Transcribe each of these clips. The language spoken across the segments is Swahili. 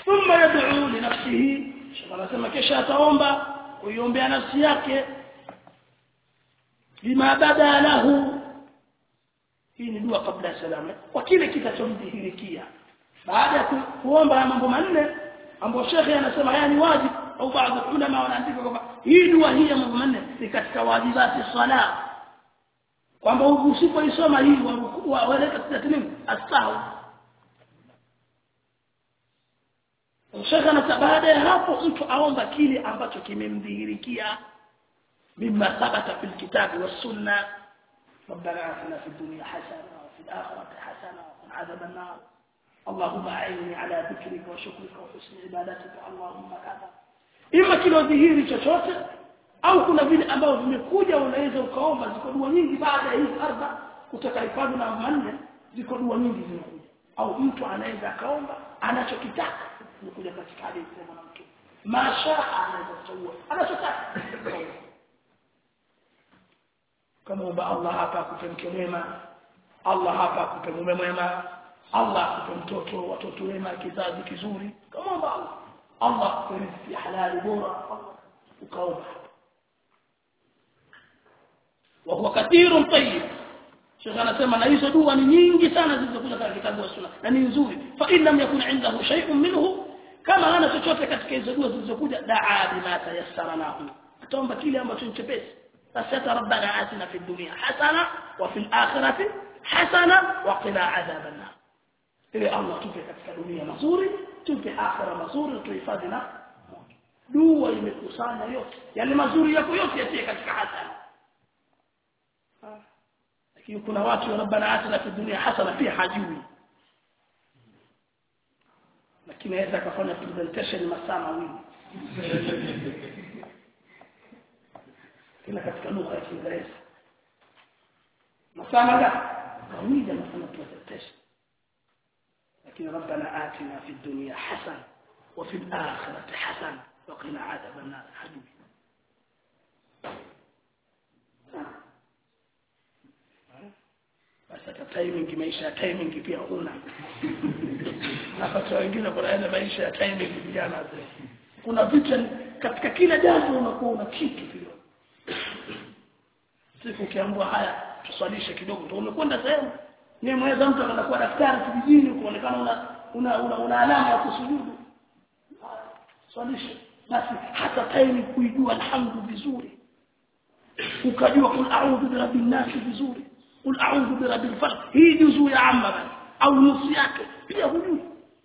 thumma yad'u li nafsihi shekh anasema kisha ataomba kuiombea nafsi yake bima bada lahu hii ni dua kabla ya salama kwa kile kitachomdhihirikia baada ya ku- kuomba haya mambo manne ambayo shekhe anasema haya ni wajibu au baadhi ya ulama wanaandika kwamba hii dua hii ya mambo manne ni katika wajibati sala kwamba usipoisoma hii wa- wa- waleta sijati nini astahu shekhe anasema baada ya hapo mtu aomba kile ambacho kimemdhihirikia mima thabata fil kitabi was sunna ربنا آتنا في الدنيا حسنة وفي الآخرة حسنة وقنا عذاب النار اللهم أعني على ذكرك وشكرك وحسن عبادتك اللهم كذا إما kilo dhihiri chochote au kuna vile ambavyo vimekuja unaweza ukaomba ziko dua nyingi baada ya hizi arba kutoka hifadhi na manne ziko dua nyingi zimekuja au mtu anaweza akaomba anachokitaka nimekuja katika hadithi ya mwanamke mashaa anaweza kuchagua anachotaka kama omba Allah hapa akupe mke mwema Allah hapa akupe mume mwema Allah akupe mtoto watoto wema kizazi kizuri kama omba Allah Allah akupe riziki halali bora Allah ukaomba wa huwa kathirun tayyib Sheikh anasema na hizo dua ni nyingi sana zilizokuja katika kitabu cha sunna na ni nzuri fa in lam yakun indahu shay'un minhu kama hana chochote katika hizo dua zilizokuja daa bima tayassara lahu ataomba kile ambacho ni chepesi basi hata rabbana atina fid dunya hasana wa fil akhirati hasana wa qina adhaban nar ili Allah tupe katika dunia mazuri tupe akhira mazuri tuhifadhi na moto dua imekusanya yote yale mazuri yako yote yatie katika hasana lakini kuna watu rabbana atina fid dunya hasana pia hajui lakini aweza akafanya presentation masaa mawili tena katika lugha ya Kiingereza masaa mangapi mawili anafanya presentation lakini rabbana atina fid dunya hasana wa fil akhirati hasana wa qina adhaban nar hajui basi hata timing maisha ya timing pia huna napata wengine kuna maisha ya timing vijana wazee kuna vitu katika kila jambo unakuwa una kitu vile siku ukiambiwa haya tuswalishe kidogo ndio umekwenda sehemu ni mweza mtu anakuwa daktari kijijini kuonekana una una, una, una alama ya kusujudu swalishe basi hata time kuijua alhamdu vizuri ukajua kul a'udhu bi rabbin nas vizuri kul a'udhu bi rabbil falaq hii juzuu ya amma basi au nusu yake pia hujui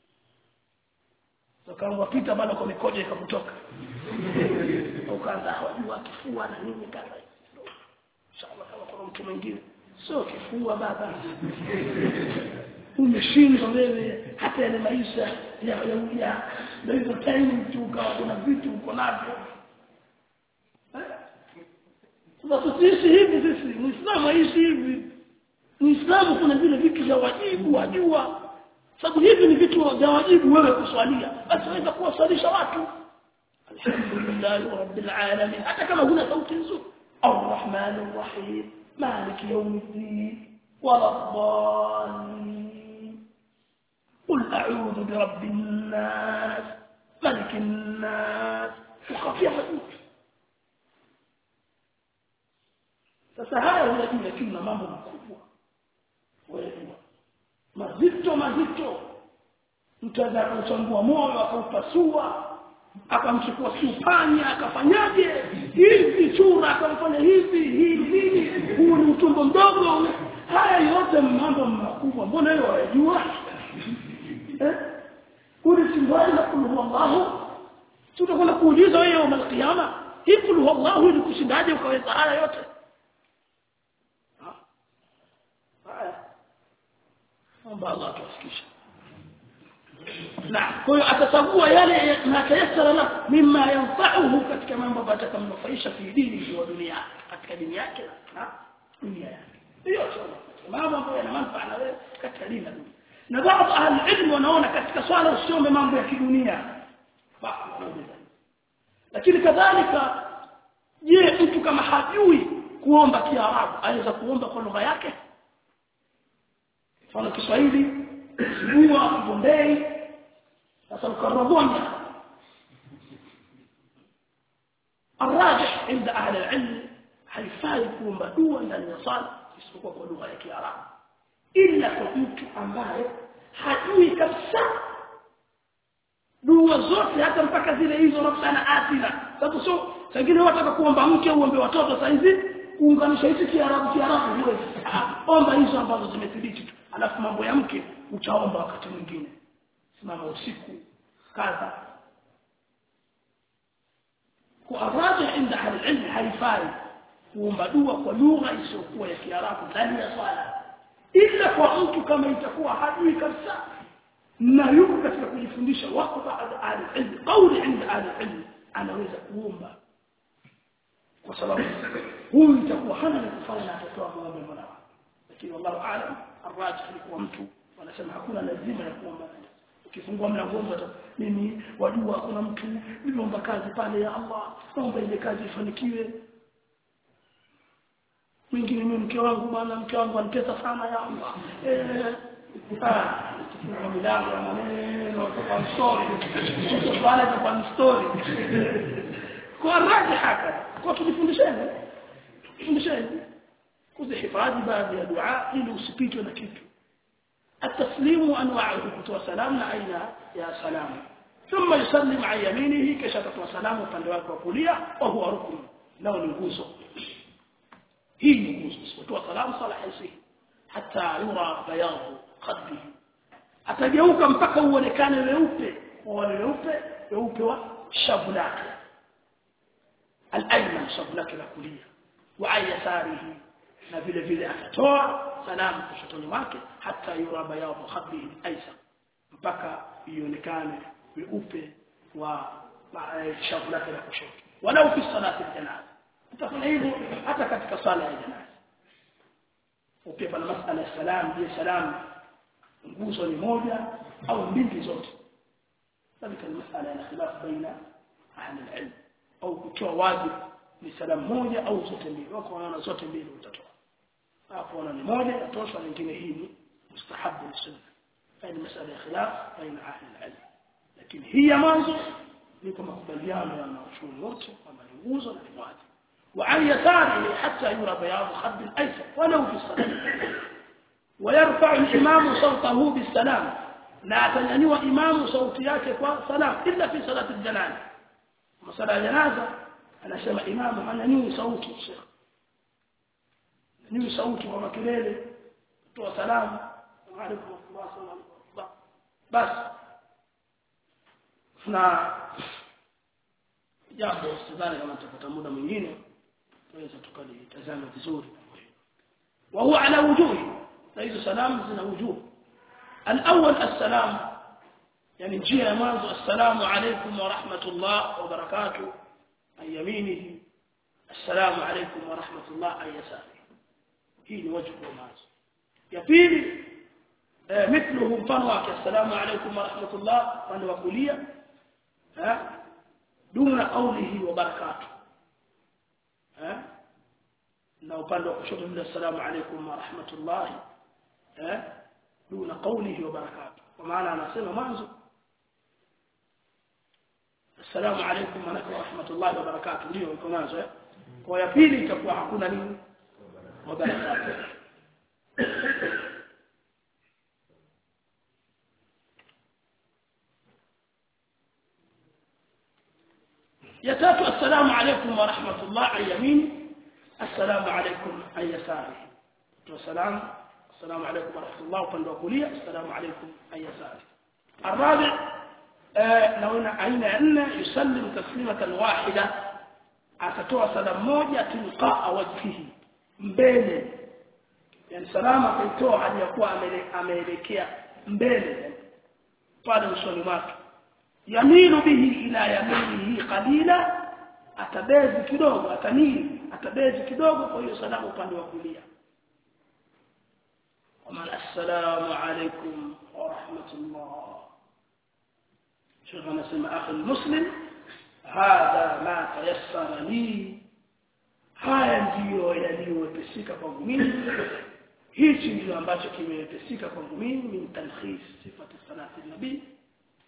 ukaanza pita bado kwa mikojo ikakutoka ukaanza hawajua kifua na nini kadha inshallah kama kuna mtu mwingine sio kifua baba umeshindwa wewe hata yale maisha ya ya ya ndio hizo time tu ukawa kuna vitu uko navyo sasa tusiishi hivi sisi muislamu aishi hivi muislamu kuna vile vitu vya wajibu wajua sababu hivi ni vitu vya wajibu wewe kuswalia basi waweza kuwaswalisha watu alhamdulillah rabbil alamin hata kama huna sauti nzuri الرحمن الرحيم مالك يوم الدين ولا الضالين قل أعوذ برب الناس ملك الناس وخفي حدود sasa haya unajua kuna mambo makubwa wewe mazito mazito mtaza kuchambua moyo akaupasua akamchukua kiupanya akafanyaje hivi chura akamfanya hivi hivi hivi huu ni utumbo mdogo haya yote mambo makubwa mbona hiyo wajua eh kuli sindwani na kulu wallahu tutakwenda kuuliza wewe yawm alqiyama hii kulu wallahu ni kushindaje ukaweza haya yote haya omba Allah tuwafikishe na kwa hiyo atachagua yale yanayotayassara la mimma yanfa'uhu katika mambo ambayo atakamnufaisha fi dini wa dunia katika dini yake na dunia yake hiyo mambo ambayo yana manufaa na wewe katika dini na dunia na baadhi ahli ilmu wanaona katika swala usiombe mambo ya kidunia lakini kadhalika je mtu kama hajui kuomba kiarabu aweza kuomba kwa lugha yake mfano Kiswahili Sibua Bombay sasa ukaragonya الراجح عند أهل العلم haifai kuomba dua ndani ya sala isipokuwa kwa lugha ya Kiarabu ila kwa mtu ambaye hajui kabisa dua zote hata mpaka zile hizo nafsana atina sababu sio wengine wataka kuomba mke uombe watoto saa hizi kuunganisha hizi Kiarabu Kiarabu huwezi omba hizo ambazo zimethibiti tu alafu mambo ya mke utaomba wakati mwingine simama usiku kadha kwa araja inda ahli ilmi haifai kuomba dua kwa lugha isiyokuwa ya Kiarabu ndani ya swala ila kwa mtu kama itakuwa hajui kabisa na yuko katika kujifundisha wako baada ahli ilmi kauli inda ahli ilmi anaweza kuomba kwa sababu huyu itakuwa hana la kufanya na atatoa maombi mola lakini wallahu aalam arrajih ni kwa mtu wanasema hakuna lazima ya kuomba ukifungua mlango hata mimi wajua kuna mtu niliomba kazi pale ya Allah naomba ile kazi ifanikiwe mwingine mimi mke wangu bwana mke wangu anitesa sana ya Allah eh ah milango ya maneno kwa story swala kwa story kwa raji haka kwa tujifundisheni tujifundisheni kuzihifadhi baadhi ya dua ili usipitwe na kitu التسليم انواعه كتوى سلام اين يا سلام ثم يسلم عن يمينه كشطة سلام upande wake wa kulia wa huwa rukun nao ni nguzo hii ni nguzo kutoa salamu sala haisi hata yura bayadhu qadbi atageuka mpaka uonekane weupe wale weupe weupe wa shavu lake al-ayman shavu lake la kulia wa ayasarihi na vile vile atatoa salamu kushotoni mwake hata yura bayadhu khadbihi aisa mpaka ionekane weupe wa shavu lake la kushoto walau fi salati janaza utafanya hivyo hata katika sala ya janaza ukiwa na masala ya salam je salam nguzo ni moja au mbili zote ذلك المسألة يعني خلاف بين أهل العلم أو kutoa wazi ni salam moja au zote mbili wako wanaona zote mbili utatoa hapo wana ni moja yatosha nyingine hii ni mustahabu ni sunna hii masala ya khilaf baina ahli al-ilm lakini hii ya mwanzo ni kwa makubaliano ya wanachuoni wote kwamba ni nguzo na ni wajibu وعن يساره حتى يرى بياض خد الايسر ولو في الصلاه ويرفع الامام صوته بالسلام لا تنيوا امام صوتي yake kwa salam illa fi salat al-janaza masala ya janaza anasema imamu ananyui sauti sheikh nyui sauti kwa makelele kutoa salamu alaykum assalam basi na jambo sidhani kama tutapata muda mwingine tunaweza tukalitazama vizuri وهو على وجوه ليس سلام زنا وجوه الأول السلام يعني جيه مانزو السلام عليكم ورحمة الله وبركاته عن يمينه السلام عليكم ورحمة الله عن يساره هي وجه مانزو يبيل آه مثله مفنوك السلام عليكم ورحمة الله فانوا كليا ها دون قوله وبركاته ها na upande wa kushoto bila assalamu alaykum wa rahmatullah eh duna qawlihi wa barakatuh kwa maana anasema mwanzo assalamu alaykum wa rahmatullah wa barakatuh ndio iko mwanzo eh kwa ya pili itakuwa hakuna nini wa barakatuh ya tatu assalamu alaykum wa rahmatullah an yamini السلام عليكم عن يساره والسلام السلام عليكم ورحمة الله وقال وكلية السلام عليكم عن يساره الرابع آه لو أين أن يسلم تسليمة واحدة أتتوى سلام موجة تلقاء وجهه mbele yani salama kaitoa hadi ya kuwa ameelekea mbele pale usoni mwake yamilu bihi ila yaminihi qalila atabezi kidogo atamili atabezi kidogo kwa hiyo salamu upande wa kulia ومن السلام عليكم ورحمة الله شيخ نسمع أخي المسلم هذا ما تيسر لي haya ndiyo yaliyowepesika kwangu mimi hichi ndio ambacho kimewepesika kwangu mimi min talkhis sifati salati nabii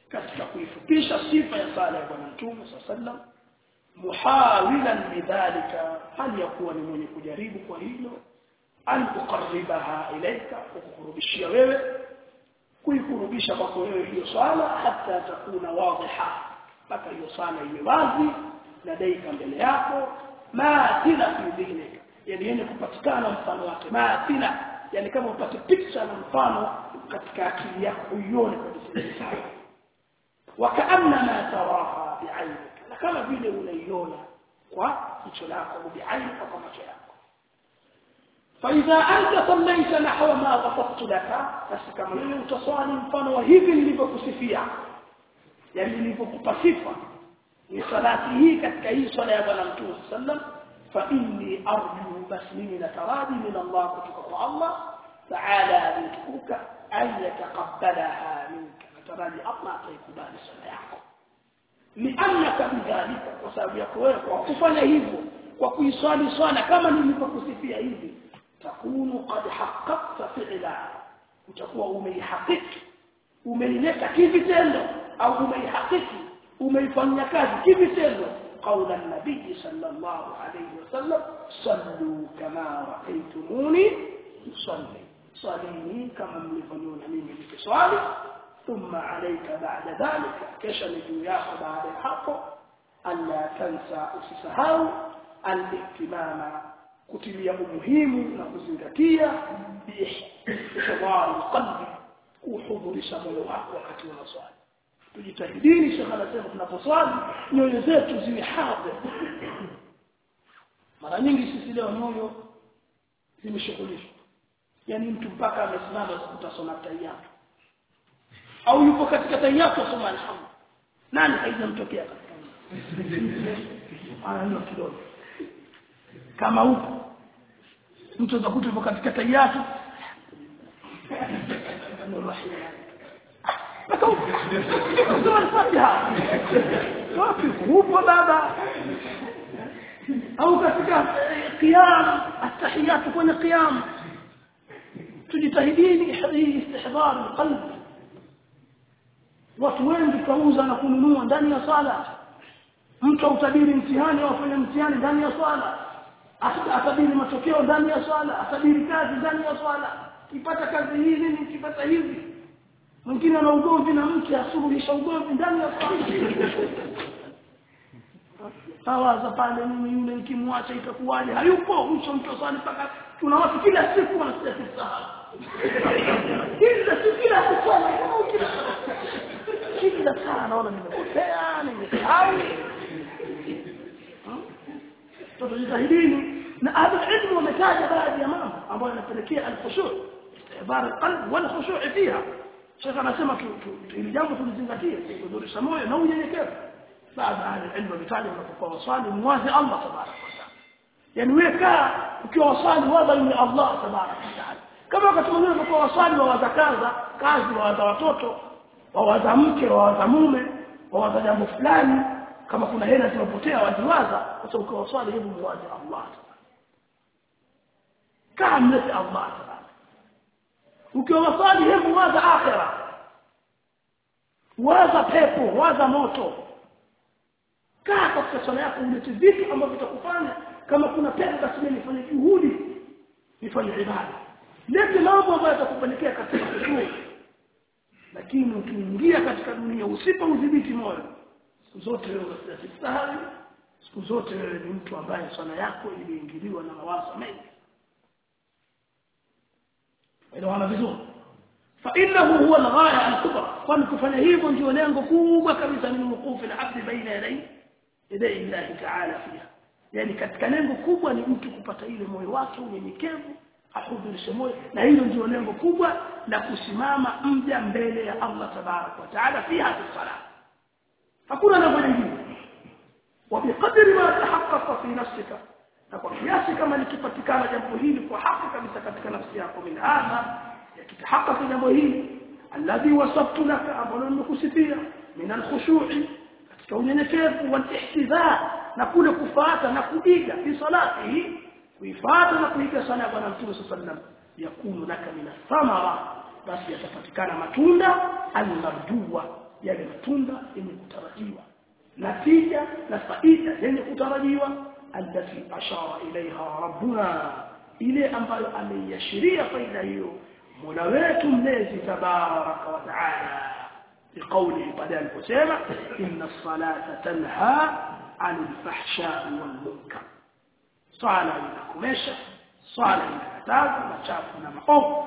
katika kuifupisha sifa ya sala ya bwana mtume sallam muhawilan bidhalika hali ya kuwa ni mwenye kujaribu kwa hilo an uqarribaha ilaika kukurubishia wewe kuikurubisha kwako wewe hiyo swala hata takuna wadhiha mpaka hiyo swala iwe wazi ladaika mbele yako maathila fi dhihnika yani yenye kupatikana mfano wake maathila yani kama upate picha na mfano katika akili yako uione kabisa sawa wakaanna taraha bi'ainika na kama vile unaiona kwa jicho lako bi'ainika kwa macho yako فإذا أنت صليت نحو ما وصفت لك بس كما لو تصلي mfano wa hivi nilivyokusifia yani nilivyokupa sifa ni salati hii katika hii swala ya bwana mtume sallam fa inni arju bas mimi nataraji min Allah kutoka kwa Allah taala alitukuka an yataqabbalaha minka nataraji Allah ataikubali swala yako liannaka bidhalika kwa sababu yako wewe kwa kufanya hivyo kwa kuiswali swala kama nilivyokusifia hivi takunu qad haqqaqta fi'la utakuwa umeihakiki umeileta kivitendo au umeihakiki umeifanyia kazi kivitendo قول النبي صلى الله عليه وسلم صلوا كما رأيتموني صلي صليني كما ملفنون مني بكسوالي ثم عليك بعد ذلك كشن جوياك بعد الحق ألا تنسى أسسهاو الاهتمام kutilia umuhimu na kuzingatia biihdari qalbi kuhudhurisha moyo wako wakati unaswali tujitahidini shekha anasema tunaposwali nyoyo zetu ziwe hadhi mara nyingi sisi leo nyoyo zimeshughulishwa yani mtu mpaka amesimama utasoma tayatu au yupo katika tayatu asoma alhamdu nani haijamtokea katika ana kidogo kama huko mtu atakuta yupo katika tayatu upo baba au katika qiyam atahiyatu kwenye qiyam tujitahidini istihdar alqalb watu wengi kauza na kununua ndani ya sala mtu autabiri mtihani au afanye mtihani ndani ya swala atabiri matokeo ndani ya swala atabiri kazi ndani ya swala kipata kazi hii nini kipata hivi mwingine ana ugomvi na mke asuluhisha ugomvi ndani ya swala tawaza pale mimi yule nikimwacha itakuwaje hayupo mwisho mtu swali mpaka tuna watu kila siku wanasikia kusahau kila siku kila siku kila saa naona nimepotea nimesahau tujitahidini na ahli ilmu wametaja baadhi ya mambo ambayo yanapelekea al-khushu' istihdar al-qalb wal khushu' fiha shekha anasema ili jambo tulizingatie kudurisha moyo na unyenyekevu baadhi ya ahli ilmu wametaja unapokuwa waswali muwazi Allah tabarak wa taala yani wewe kaa ukiwa waswali wala ni Allah tabarak wa taala kama wakati mwingine unapokuwa waswali wawaza kaza kazi wawaza watoto wawaza mke wawaza mume wawaza jambo fulani kama kuna hela zimepotea waziwaza sasa ukiwa swali hebu muwaze Allah kaa mlete Allah ukiwa swali hebu waza akhira waza pepo waza moto kaa katika swala yako ulete vitu ambavyo vitakufanya kama kuna pepo basi mimi nifanye juhudi nifanye ibada lete mambo ambayo yatakupelekea katika kushukuru lakini ukiingia katika dunia usipo udhibiti moyo siku zote wewe unasahau siku zote wewe ni mtu ambaye swala yako iliingiliwa na mawazo mengi elewana vizuri fa innahu huwa al-ghaya al-kubra kwani kufanya hivyo ndio lengo kubwa kabisa min wuqufi al-abd baina yaday yaday Allah ta'ala fiha yani katika lengo kubwa ni mtu kupata ile moyo wake unyenyekevu ahudhurishe moyo na hilo ndio lengo kubwa la kusimama mja mbele ya Allah tabarak wa taala fi hadhihi salat hakuna jambo lingine وبقدر ما تحقق في نفسك na kwa kiasi kama likipatikana jambo hili kwa haki kabisa katika nafsi yako min hadha yakitahaqqa jambo hili alladhi wasaftu laka ambalo nimekusifia min alkhushu'i katika unyenyekevu wal ihtidha na kule kufuata na kuiga fi salatihi kuifuata na kuiga sala ya bwana mtume sallam yakunu laka min thamara basi yatapatikana matunda almarjuwa yale matunda yenye kutarajiwa natija na faida yenye kutarajiwa allati ashara ilaiha rabbuna ile ambayo ameiashiria faida hiyo mola wetu mlezi tabaraka wa taala بقوله بعد الكسامة إن الصلاة تنهى عن الفحشاء والمنكر صلاة inakomesha swala inakataza machafu na maovu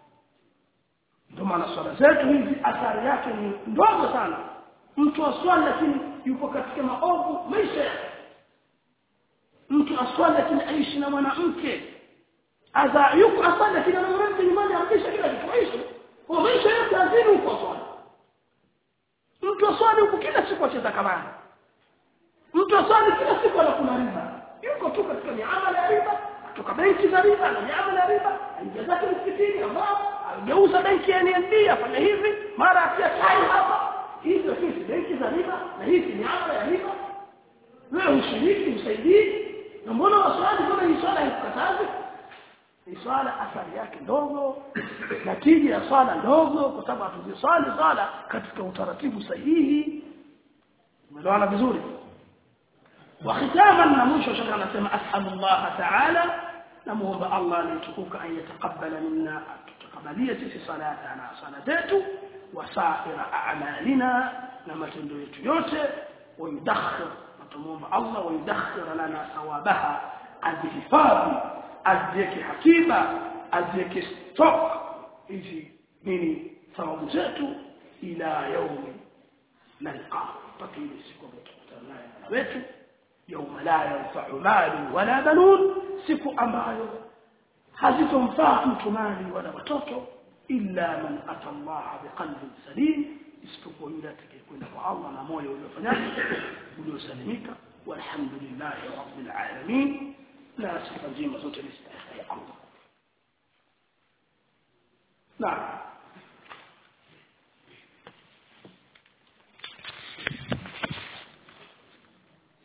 ndio maana swala zetu hizi athari yake ni ndogo sana mtu aswali lakini yupo katika maovu maisha yake mtu aswali lakini aishi na mwanamke adha yuko aswali lakini ana mwanamke nyumbani anakisha kila kitu aishi kwa maisha yake azini huko swali mtu aswali huko kila siku acheza kamari mtu aswali kila siku anakula riba yuko tu katika miamala ya riba kutoka benki za riba na miamala ya riba aingia zake msikitini ambao ageuza benki ya NMB afanya hivi mara atia tai hapa hizo hizi benki za riba na hizi miamala ya riba wewe ushiriki usaidii na mbona waswali kama hii swala haikukatazi ni swala athari yake ndogo natija ya swala ndogo kwa sababu hatuziswali swala katika utaratibu sahihi umeelewana vizuri وختاما نمشي شكرا نسمع أسأل الله تعالى نموهم الله ليتقوك أن يتقبل منا تقبلية في صلاتنا صلاتته وسائر أعمالنا لما تندويت يوتي ويدخر نتموهم الله ويدخر لنا ثوابها الحفاظ aziweke hakiba aziweke stock hizi nini thawabu zetu ila yaumi nalqa mpaka ile siku ambayo tutakutana naye Mola wetu yauma la yanfa'u malu wala banun siku ambayo hazitomfaa mtu mali wala watoto illa man ata Allah biqalbin salim isipokuwa yule atakayekwenda kwa Allah na moyo uliofanyaje uliosalimika walhamdulillahi rabbil alamin na sifa njema zote ni stahili ya Allah. Naam.